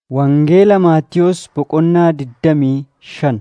Wangeela Maatiyos Boqonnaa digdamii shan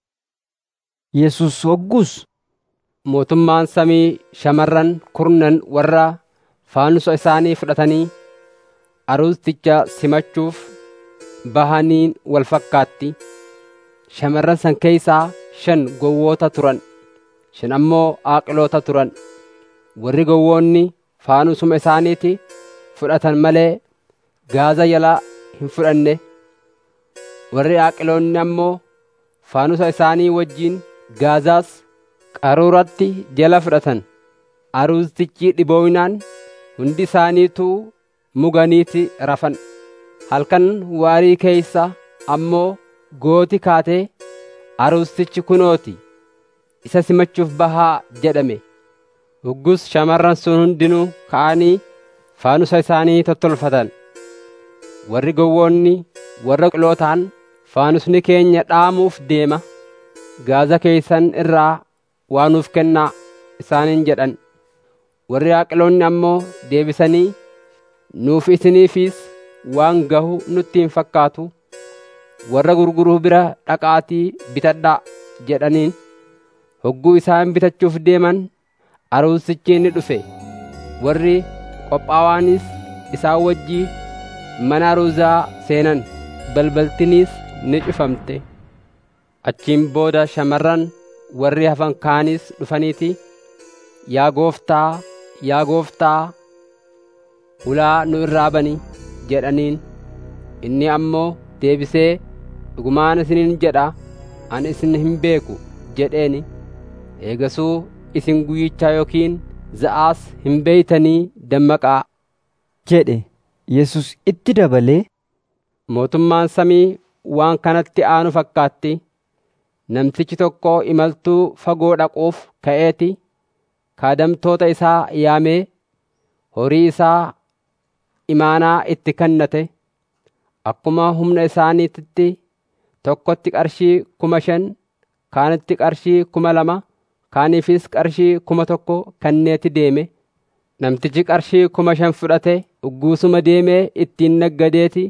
Yesus hoggus Mootummaan samii shamarran kurnan warra faanusa isaanii fudhatanii Aruusticha simachuuf bahaniin wal fakkaatti. Shamarran san keeysaa shan gowwoota turan; shan ammoo aaqiloota turan. Warri gowwoonni faanusuma isaaniiti fudhatan malee gaaza jalaa hin fudhanne. Warri aaqiloonni ammoo faanusa isaanii wajjin gaazaas qaruuratti jala fudhatan. Aruustichi dhiboominaan hundi isaaniituu muganiiti rafan. Halkan waarii keeysa ammoo gooti kaatee, Aruustichi kunooti isa simachuuf bahaa jedhame. Hoggus shamarran sun hundinuu ka'anii faanusa isaanii tottolfatan. Warri gowwoonni warra aqilootaan faanusni keenya dhaamuuf deema. Gaaza keeysan irraa waa nuuf kennaa isaaniin jedhan. Warri aaqiloonni ammoo deebisanii nuuf isiniifis waan gahu nutti hin fakkaatu. Warra gurguruu bira dhaqaatii bitadhaa jedhaniin. Hogguu isaan bitachuuf deeman Aruusichi ni dhufe. Warri qophaa'aanis isaan wajjii mana aruuzaa seenan. Balbaltiniis ni cufamte. Achiin booda shamarran warri hafan kaanis dhufaniiti, Yaa gooftaa, yaa gooftaa, hulaa nu irraa bani jedhaniin. Inni ammoo deebisee, Dhugumaan isiniin jedha, ani isin hin beeku jedheeni. Eegasuu isin guyyichaa yookiin za'aas hin beeytanii dammaqaa. jedhe. Yesus itti dabalee, Mootummaan samii waan kanatti aanu fakkaatti. Namtichi tokko imaltuu fagoo dhaquuf ka'eeti kaadamtoota isaa yaamee horii isaa imaanaa itti kennate. Akkuma humna isaaniititti tokkotti qarshii kuma shan, kaanitti qarshii kuma lama, kaaniifis qarshii kuma tokko kenneeti deeme. Namtichi qarshii kuma shan fudhate ugguusuma deemee ittiin naggadeeti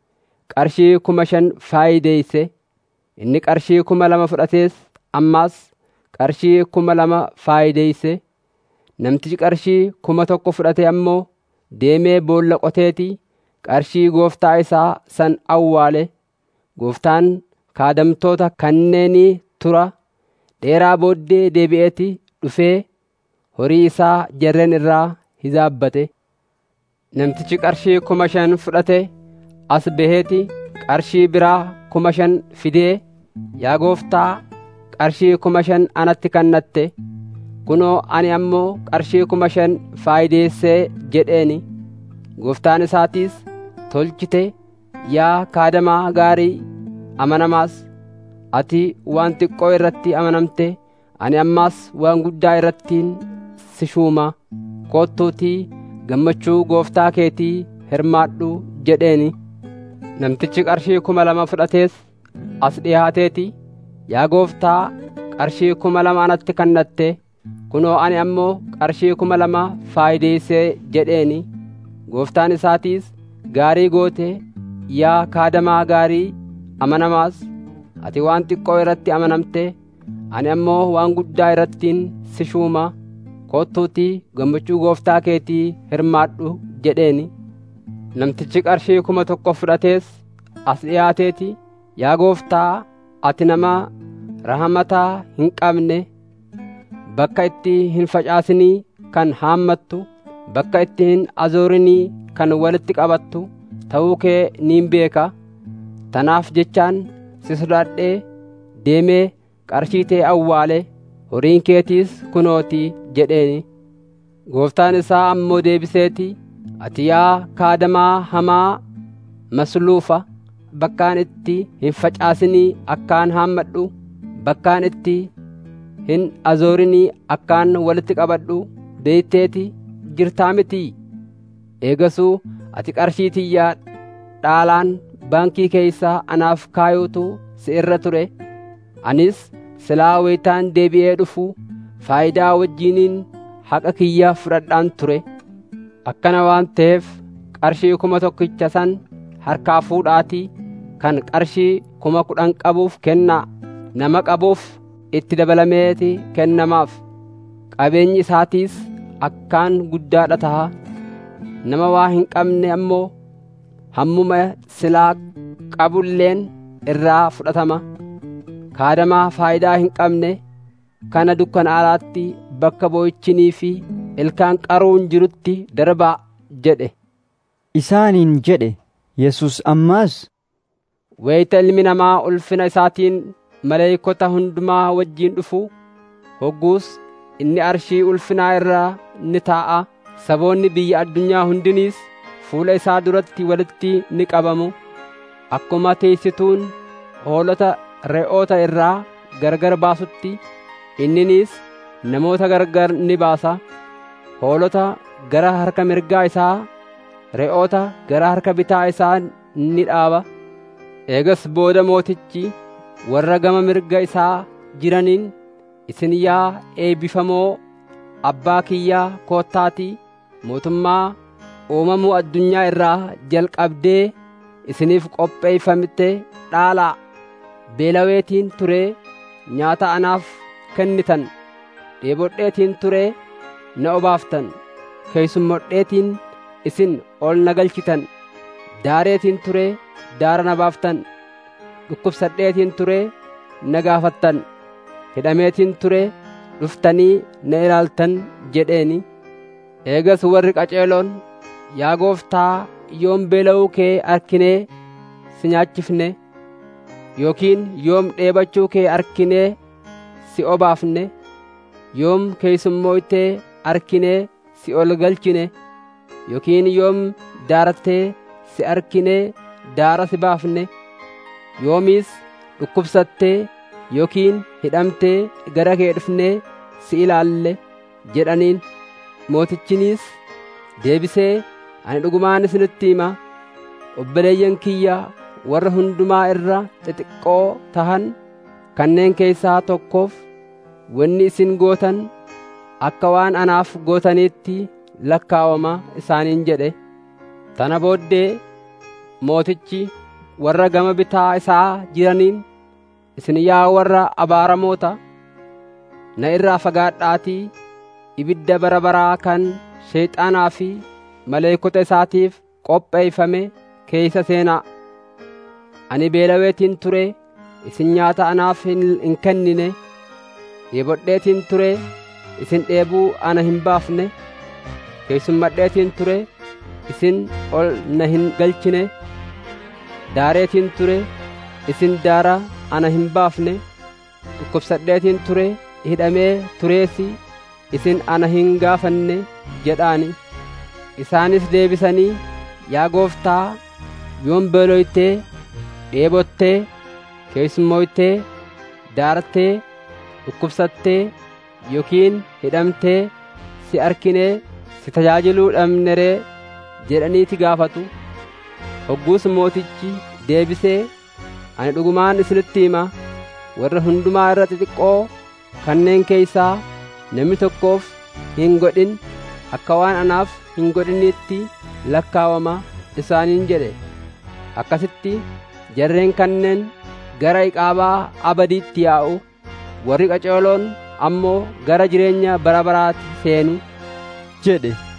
qarshii kuma shan faayideeyse. Inni qarshii kuma lama fudhatees ammaas qarshii kuma lama faayideeyse. Namtichi qarshii kuma tokko fudhate ammoo deemee boolla qoteeti qarshii gooftaa isaa san awwaale. Gooftaan kaadamtoota kanneenii tura dheeraa booddee deebi'eeti dhufee horii isaa jarreen irraa hizaabbate. Namtichi qarshii kuma shan fudhate as baheeti qarshii biraa kuma shan fidee, Yaa gooftaa, qarshii kuma shan anatti kennatte, kunoo ani ammoo qarshii kuma shan faayideessee jedheeni. Gooftaan isaatiis, tolchite yaa kaadamaa gaarii amanamaas, ati waan xiqqoo irratti amanamte, ani ammaas waan guddaa irrattiin si shuuma. Kottuutii gammachuu gooftaa keetii hirmaadhu jedheeni. Namtichi qarshii kuma lama fudhatees as dhiyaateeti, yaa gooftaa, qarshii kuma lama anatti kennatte, kunoo ani ammoo qarshii kuma lama faayideessee jedheeni. Gooftaan isaatiis, gaarii goote, yaa kaadamaa gaarii amanamaas, ati waan xiqqoo irratti amanamte, ani ammoo waan guddaa irrattiin si shuuma. Kottuutii gammachuu gooftaa keetii hirmaadhu jedheeni. Namtichi qarshii kuma tokko fudhatees as dhiyaateeti, yaa gooftaa, ati nama rahamataa hin qabne, bakka itti hin facaasinii kan haammattu, bakka itti hin azoorinii kan walitti qabattu ta'uu kee niin beeka. Tanaaf jechaan si sodaadhee deemee qarshii tee awwaale horiin keetiis kunootii jedheeni. Gooftaan isaa ammoo deebiseeti, ati yaa kaadamaa hamaa masluufa bakkaan itti hin facaasinii akkaan haammadhu, bakkaan itti hin azoorinii akkaan walitti qabadhu beeyteeti jirtaa mitii. Eegasuu ati qarshii tiyyaa dhaalaan baankii keeysaa anaaf kaayuutu si irra ture. Anis silaa wayitaan deebi'ee dhufu faayidaa wajjiniin haqa kiyya fudhadhaan ture. Akkana waan ta'eef qarshii kuma tokkicha san harkaa fuudhaatii kan qarshii kuma kudhan qabuuf kennaa nama qabuuf itti dabalameeti kennamaaf qabeenyi isaatiis akkaan guddaadha taha nama waa hin qabne ammoo hammuma silaa qabulleen irraa fudhatama kaadamaa faayidaa hin qabne kana dukkanaalaatti bakka boo'ichinii fi ilkaan qaruun jirutti darbaa jedhe isaaniin jedhe Yesus ammaas wayita ilmi namaa ulfina isaatiin maleeykota hundumaa wajjiin dhufu hogguus inni arshii ulfinaa irraa ni taa'a saboonni biyya addunyaa hundiniis fuula isaa duratti walitti ni qabamu akkuma teessituun hoolota re'oota irraa gargar baasutti inniniis namoota gargar ni baasa hoolota gara harka mirgaa isaa re'oota gara harka bitaa isaa ni dhaaba eegas booda mootichi warra gama mirga isaa jiraniin isin yaa eebbifamoo abbaa kiyyaa koottaatii mootummaa uumamuu addunyaa irraa jalqabdee isiniif qopheeffamte dhaalaa beelaweetiin turee nyaata anaaf kennitan dheebodheetiin turee na obaaftan keessummodheetiin isin ol na galchitan daareetiin turee daara na baaftan dhukkubsadheetiin turee na gaafattan hidhameetiin turee dhuftanii na ilaaltan jedheeni eegas warri qaceeloon yaa gooftaa yoom beela'uu kee arkinee si nyaachifne yookiin yoom dheebachuu kee arkinee si obaafne yoom keessummooytee arkinee si ol galchine yookiin yoom daarattee si arkinee daara si baafne yoomiis dhukkubsattee yookiin hidhamtee gara kee dhufnee si ilaalle jedhaniin mootichiniis deebisee ani dhugumaan isinitti hima obboleeyyan kiyya warra hundumaa irra xixiqqoo tahan kanneen keessaa tokkoof wanni isin gootan akka waan anaaf gootaniitti lakkaawama isaaniin jedhe tana booddee mootichi warra gama bitaa isaa jiraniin isin yaa warra abaaramoota na irraa fagaadhaatii ibidda bara baraa kan sheexaanaa fi maleekota isaatiif qopheeyfame keeysa seenaa ani beelaweetiin ture isin nyaata anaaf hin kennine dheebodheetiin ture isin dheebuu ana hin baafne keessummadheetiin ture isin ol na hin galchine daareetiin ture isin daara ana hin baafne dhukkubsadheetiin ture hidhamee tureesi isin ana hin gaafanne jedhaani isaanis deebisanii yaa gooftaa yoom beeloytee dheebottee keessummooytee daartee dhukkubsattee yookiin hidhamtee si arkinee si tajaajiluu dhabneree jedhaniiti gaafatu hogguus mootichi deebisee ani dhugumaan isinitti hima warra hundumaa irra xixiqqoo kanneen keeysaa namni tokkoof hin godhin akka waan anaaf hin godhinitti lakkaawama isaaniin jedhe akkasitti jarreen kanneen gara iqaabaa abadiitti yaa'u warri qaceeloon ammoo gara jireenya bara baraatti seenu jedhe